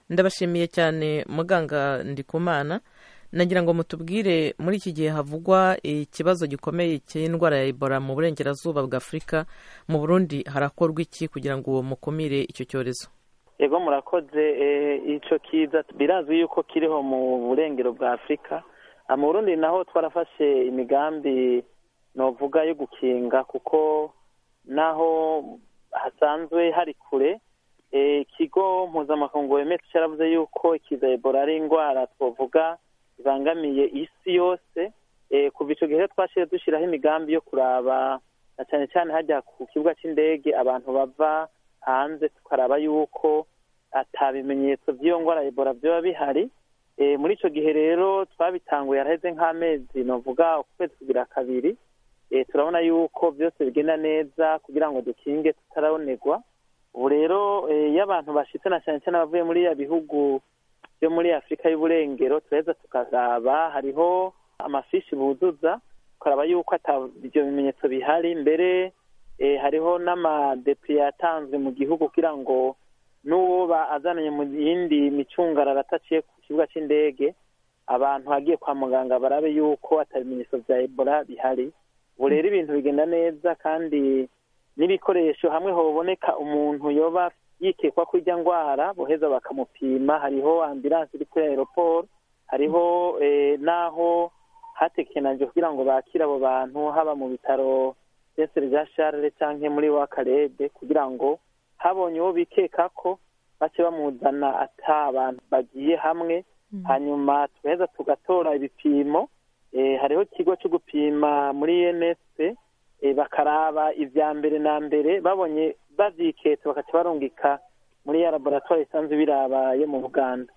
ndabashimiye cyane muganga ndikumana nagira ngo mutubwire muri iki gihe havugwa ikibazo gikomeye cy'indwara ya ebola mu burengerazuba bwa afurika mu burundi harakorwa iki kugira ngo mukumire icyo cyorezo yego murakoze icyo kiza birazwi yuko kiriho mu burengero bwa afurika mu burundi naho twarafashe imigambi novuga yo gukinga kuko naho hasanzwe hari kure ikigo mpuzamakungu wemeje cyaravuze yuko ikiza ebola ari indwara twavuga ibangamiye isi yose kuva icyo gihe twashize dushyiraho imigambi yo kuraba na cyane cyane hajya ku kibuga cy'indege abantu bava hanze tukaraba yuko atabimenyetso by'iyo ndwara ebola byaba bihari muri icyo gihe rero twabitanguye haraheze nk'amezi navuga ukwezi kugira kabiri turabona yuko byose bigenda neza kugira ngo dukinge tutarabonerwa ubu rero iyo abantu bashyitse na cyane cyane abavuye muri ya bihugu byo muri afurika y'uburengero turaheza tukaraba hariho amafishi buzuza tukaraba yuko ibyo bimenyetso bihari mbere hariho n'amadepi yatanzwe mu gihugu kugira ngo n'uwo azananye mu yindi micungararo ataciye ku kibuga cy'indege abantu hagiye kwa muganga barabe yuko atabimenyetso bya ebola bihari ubu rero ibintu bigenda neza kandi n'ibikoresho hamwe haboneka umuntu yoba yikekwa ko ijya ndwara boheza bakamupima hariho ambilanse iri kuri aeroport hariho n'aho hatekenajwe kugira ngo bakire abo bantu haba mu bitaro byese bya sharire cyangwa muri wa karede kugira ngo habonye uwo bikeka ko bace bamuzana ata abantu bagiye hamwe hanyuma tugaheza tugatora ibipimo hariho ikigo cyo gupima muri enespe bakaraba ibya mbere na mbere babonye babyiketse bakaca barungika muri ya laboratwari isanzwe birabaye mu buganda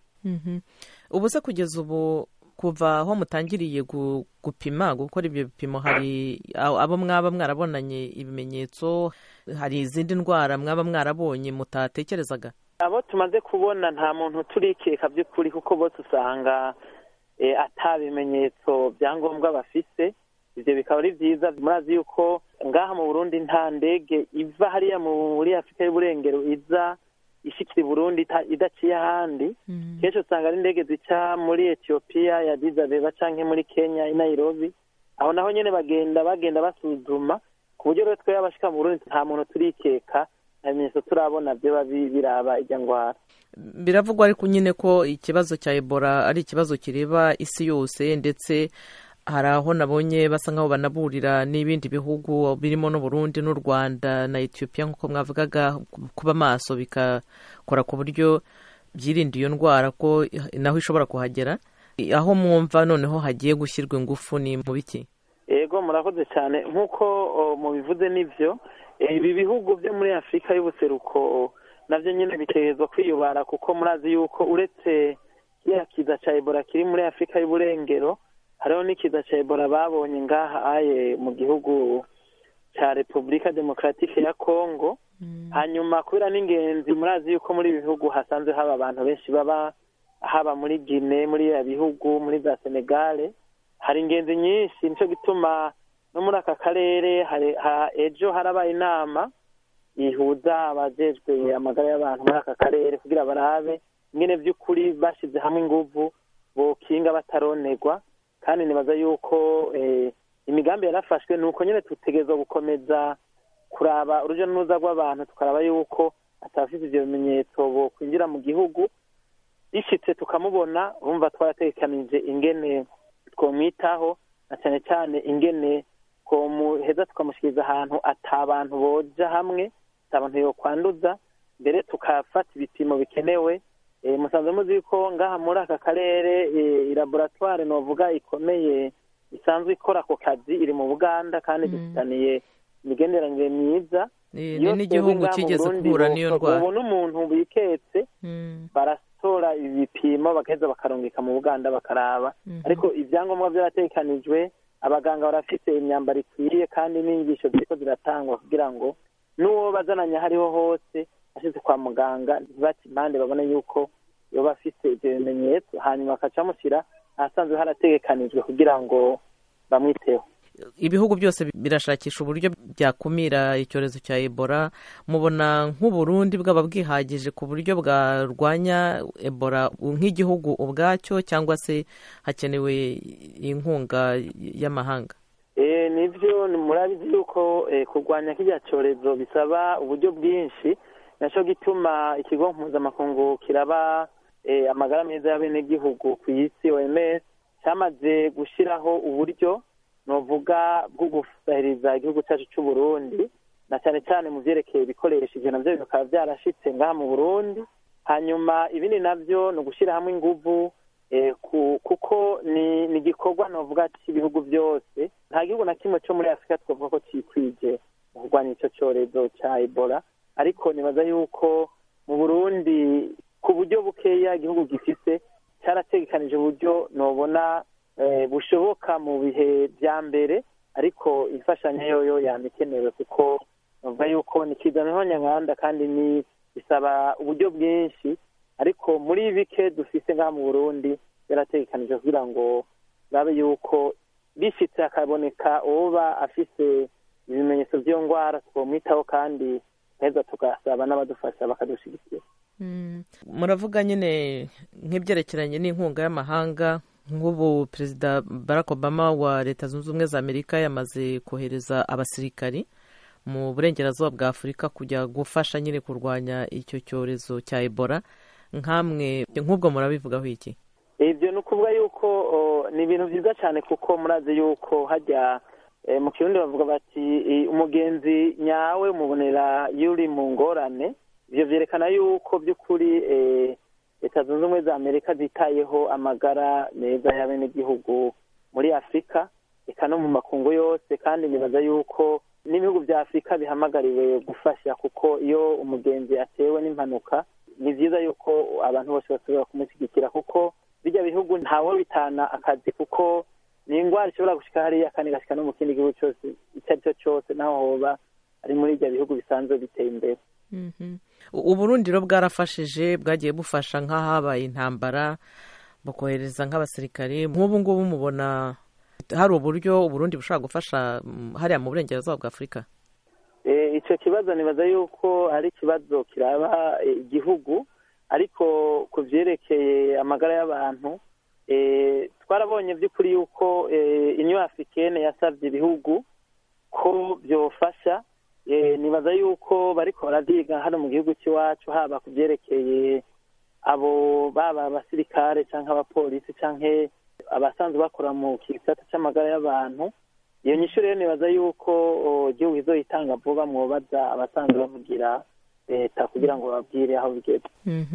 ubu se kugeza ubu kuva aho mutangiriye gupima gukora ibyo bipimo hari abo mwaba mwarabonanye ibimenyetso hari izindi ndwara mwaba mwarabonye mutatekerezaga abo tumaze kubona nta muntu turikeka by'ukuri kuko bose usanga ata bimenyetso byangombwa bafise ibyo bikaba ari byiza murazi yuko ngaha mu burundi nta ndege iva hariya muri afurika y'uburengero iza ishikira i burundi idaciye ahandi kenshi usanga ari indege zica muri etiyopiya ya dizabeba cyangwa muri kenya i nairobi aho naho nyine bagenda bagenda basuzuma ku buryo rero twebwe abashika mu burundi nta muntu turikeka nta bimenyetso turabona byo biraba ijya ndwara biravugwa ariko nyine ko ikibazo cya ebola ari ikibazo kireba isi yose ndetse hari aho nabonye basa nk'aho banaburira n'ibindi bihugu birimo n'uburundi n'u rwanda na etiyopiya nk'uko mwavugaga kuba maso bikakora ku buryo byirinda iyo ndwara ko naho ishobora kuhagera aho mwumva noneho hagiye gushyirwa ingufu ni mu biki yego murakoze cyane nk'uko mubivuze n'ibyo ibi bihugu byo muri afurika y'ubuseruko nabyo nyine bitegerezwa kwiyubara kuko murazi yuko uretse kiriya kiza cya ebola kiri muri afurika y'uburengero hariho n'ikiza cya ebola babonye ngaha aye mu gihugu cya repubulika demokaratike ya kongo hanyuma kubera n'ingenzi murazi yuko muri ibi bihugu hasanzwe haba abantu benshi baba haba muri gine muri ibi bihugu muri za senegale hari ingenzi nyinshi nicyo gituma no muri aka karere ejo harabaye inama ihuza abajejwe amagara y'abantu muri aka karere kugira barabe ingene by'ukuri bashyize hamwe inguvu bokinga bataronerwa kandi nibaza yuko imigambi yarafashwe ni uko nyine dutegerezwa gukomeza kuraba urujya n'uruza rw'abantu tukaraba yuko atabafite ibyo bimenyetso bo kwinjira mu gihugu bishyitse tukamubona bumva twaratekanije ingene twamwitaho na cyane cyane ingene twamuheza tukamushyikiriza ahantu atabantu boja hamwe atabantu yokwanduza mbere tukafata ibipimo bikenewe musanze muzi ko ngaha muri aka karere laboratwari novuga ikomeye isanzwe ikora ako kazi iri mu buganda kandi dufitaniye imigenderanire myiza ni n'igihugu kigeze guhura n'iyo ndwara ubu n'umuntu biketse baratora ibipimo bagaheza bakarungika mu buganda bakaraba ariko ibyangombwa byaratekanijwe abaganga barafite imyambaro ikwiriye kandi n'inyigisho ziriko ziratangwa kugira ngo n'uwo bazananye aho ariho hose ashyize kwa muganga ntibati impande babone yuko yoba afite ibyo bimenyetso hanyuma bakaca bamushyira ahasanzwe harategekanijwe kugira ngo bamwiteho ibihugu byose birashakisha uburyo byakumira icyorezo cya ebola mubona nk'uburundi bwaba bwihagije ku buryo bwarwanya ebola nk'igihugu ubwacyo cyangwa se hakenewe inkunga y'amahanga nibyo murabizi yuko kurwanya kiriya cyorezo bisaba uburyo bwinshi nacyo gituma ikigo mpuzamakungu kiraba amagara meza y'abenegihugu ku isi oms cyamaze gushyiraho uburyo nuvuga bwo gusahiriza igihugu cyacu cy'u Burundi na cyane cyane mu byerekeye ibikoresho ibyo nabyo bikaba byarashyitse ngaha mu burundi hanyuma ibindi nabyo ni ugushyira hamwe ingufu kuko ni igikorwa navuga cy'ibihugu byose nta gihugu na kimwe cyo muri afurika twavuga ko cyikwije mu kurwanya icyo cyorezo cya ebola ariko nibaza yuko mu burundi ku buryo bukeya igihugu gifite cyarategekanije uburyo nubona bushoboka mu bihe bya mbere ariko imfashanyo yoyo yaba ikenewe kuko bavuga yuko ni kizana nyarwanda kandi ni bisaba uburyo bwinshi ariko muri bike dufite ngaha mu burundi byarategekanije kugira ngo babe yuko bishyitse hakaboneka uba afite ibimenyetso by'iyo ndwara twamwitaho kandi neza tugasaba n'abadufasha bakadushyigikira muravuga nyine nk'ibyerekeranye n'inkunga y'amahanga nk'ubu perezida barack obama wa leta zunze ubumwe za amerika yamaze kohereza abasirikari mu burengerazuba bwa afurika kujya gufasha nyine kurwanya icyo cyorezo cya ebola nk'amwe nk'ubwo murabivugaho iki ibyo ni ukuvuga yuko ni ibintu byiza cyane kuko murazi yuko hajya mu kirundi bavuga bati umugenzi nyawe mubonera yuri mu ngorane ibyo byerekana yuko by'ukuri leta zunze ubumwe za amerika zitayeho amagara meza y'abenegihugu muri afurika reka no mu makungu yose kandi nibaza yuko n'ibihugu bya afurika bihamagariwe gufasha kuko iyo umugenzi atewe n'impanuka ni byiza yuko abantu bose basubira kumushyigikira kuko bijya bihugu ntawe bitana akazi kuko ni indwara ishobora gushyika hariya kandi igashyika no mu kindi gihugu cyose icyo ari cyo cyose naho hoba ari muri ibyo bihugu bisanzwe biteye imbere uburundiro bwarafashije bwagiye bufasha nk'ahabaye intambara bukohereza nk'abasirikari nk'ubu ngubu mubona hari uburyo uburundi bushobora gufasha hariya mu burengerazuba bwa afurika icyo kibazo nibaza yuko ari ikibazo kiraba igihugu ariko ku byerekeye amagara y'abantu twarabonye by'ukuri yuko inyo afurikene yasabye ibihugu ko byofasha nibaza yuko bariko barabyiga hano mu gihugu cy'iwacu haba ku byerekeye abo baba abasirikare cyangwa abapolisi cyangwa abasanzwe bakora mu gisata cy'amagara y'abantu iyo nyishu rero nibaza yuko igihugu izoyitanga vuba mwobaza abasanzwe bavugira leta kugira ngo bababwire aho bigeze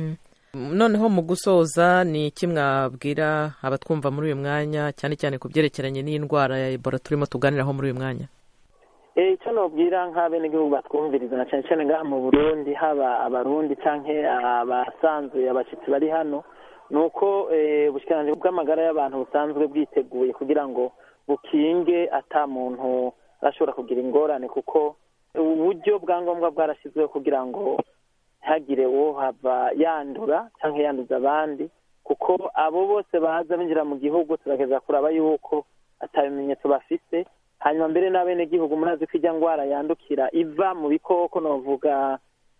noneho mu gusoza ni iki mwabwira abatwumva muri uyu mwanya cyane cyane ku byerekeranye n'indwara ya ebola turimo tuganiraho muri uyu mwanya icyo nabwira nk'abenegihugu batwumviriza na cyane cyane ngaha mu burundi haba abarundi cyangwa abasanzwe abashyitsi bari hano ni uko ubushyikiranganji bw'amagara y'abantu busanzwe bwiteguye kugira ngo bukinge ata muntu arashobora kugira ingorane kuko uburyo bwa ngombwa bwarashyizweho kugira ngo ntihagire uwo hava yandura cyangwa yanduza abandi kuko abo bose baza binjira mu gihugu turageza kuraba yuko atabimenyetso bafite hanyuma mbere n'abenegihugu murazi ko ijya ndwara yandukira iva mu bikoko navuga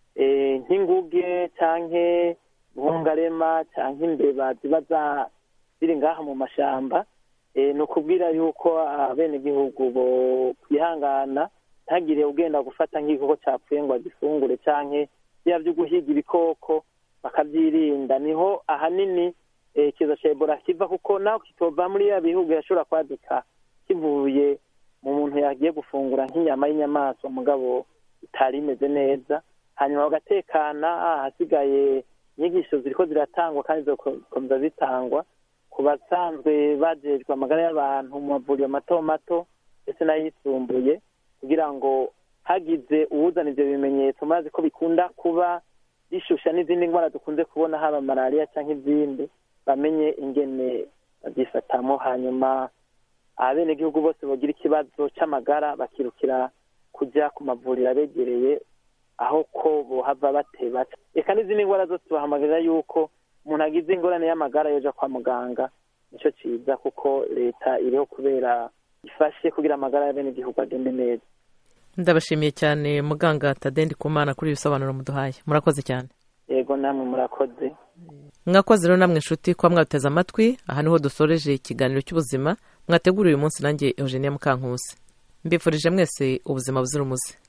nk'inguge cyangwa bungarema cyangwa imbeba ziba ziri ngaha mu mashyamba ni ukubwira yuko abenegihugu bo kwihangana ntagire ugenda gufata nk'igikoko cyapfuye ngo agifungure cyangwa biba byo guhiga ibikoko bakabyirinda niho ahanini ikiza cya ebola kiva kuko nawe kitova muri ya bihugu yashobora kwaduka kivuye mu muntu yagiye gufungura nk'inyama y'inyamaswa mugabo itari imeze neza hanyuma bagatekana ahasigaye inyigisho ziriko ziratangwa kandi zikomeza zitangwa ku basanzwe bajejwe amagara y'abantu mu mavuriro mato mato ndetse n'ayisumbuye kugira ngo hagize uwuzana ibyo bimenyetso maze ko bikunda kuba bishusha n'izindi ndwara dukunze kubona haba malariya cyangwa izindi bamenye ingene babyifatamo hanyuma abenegihugu bose bagira ikibazo cy'amagara bakirukira kujya ku mavuriro abegereye aho ko bohava bateba reka n'izindi ndwara zose bahamagarira yuko umuntu agize ingorane y'amagara yoja kwa muganga nicyo cyiza kuko leta iriho kubera ifashe kugira amagara y'abenegihugu agende neza ndabashimiye cyane muganga tadendi kumana kuri ibisobanuro muduhaye murakoze cyane yego namwe murakoze mwakoze rero namwe inshuti kuba mwateze amatwi aha niho dusoreje ikiganiro cy'ubuzima mwateguriye uyu munsi nanjye eugenia mukankusi mbifurije mwese ubuzima buzira umuze